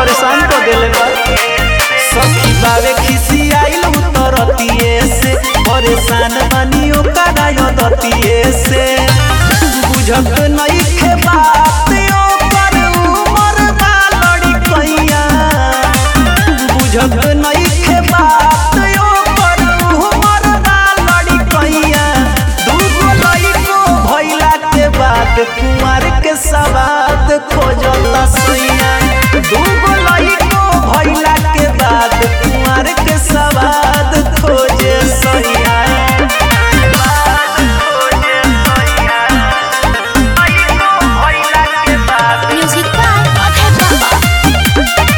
परेशान कर देले बा सखी बावे खिसी आइल उतरतिए से परेशान बानी ओकरा यदतिए से बुझत नइखे बात ओकर उमर बा लड़कइया बुझत नइखे बात ओकर उमर बा लड़कइया दूगो लइको भइला के बाद कुंवर के सवाद खोजता सैया दूगो लइको भइला के बाद कुंवर के सवाद खोजे सैया Music by Abhay Baba.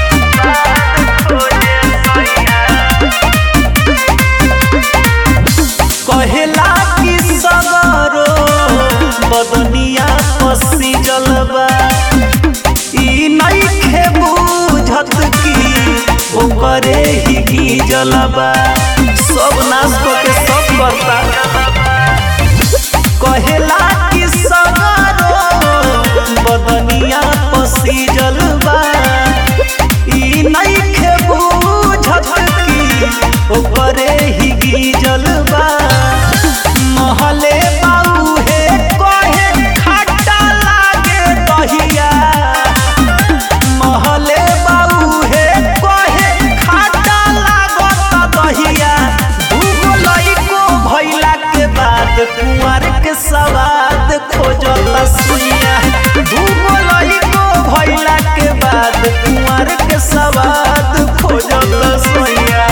कहेला कि सगरो बदनिया पसी जलबा ई नइखे बुझत कि ओकरे ही की जलबा सब नाश के सब करता कहेला कि सगरो बदनिया पसी जलबा ई नइखे बुझत कि ओकरे ही की जलबा महले बाऊ हे कहे खट्टा लागे दहिया महले बाऊ हे कहे खट्टा लागत दहिया दूगो लइको भइला के बाद कुंवर के सवाद खोजता सुइया दूगो लइको भइला के बाद कुंवर के सवाद खोजता सुइया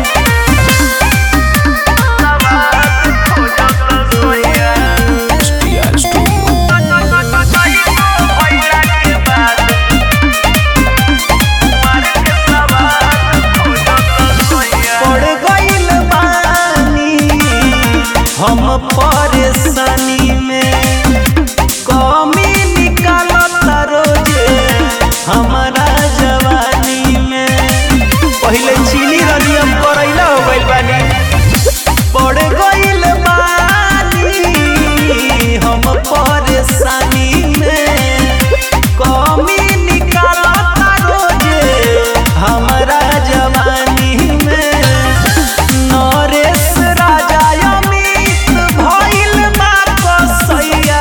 पड़ गइल बानी हम परेशानी में कमी निकालता रोजे हमारा जवानी में पहिले चीनी रनी हम करैला हो गइल बानी पड़ गइल बानी हम परेशानी में कमी निकालता रोजे हमारा जवानी में नरेश राजा अमित भइल बा कसैया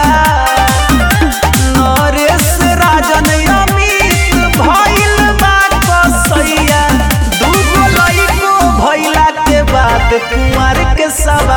नरेश राजन अमित भइल बा कसैया दूगो लइको भइला के बाद कुंवर के सवा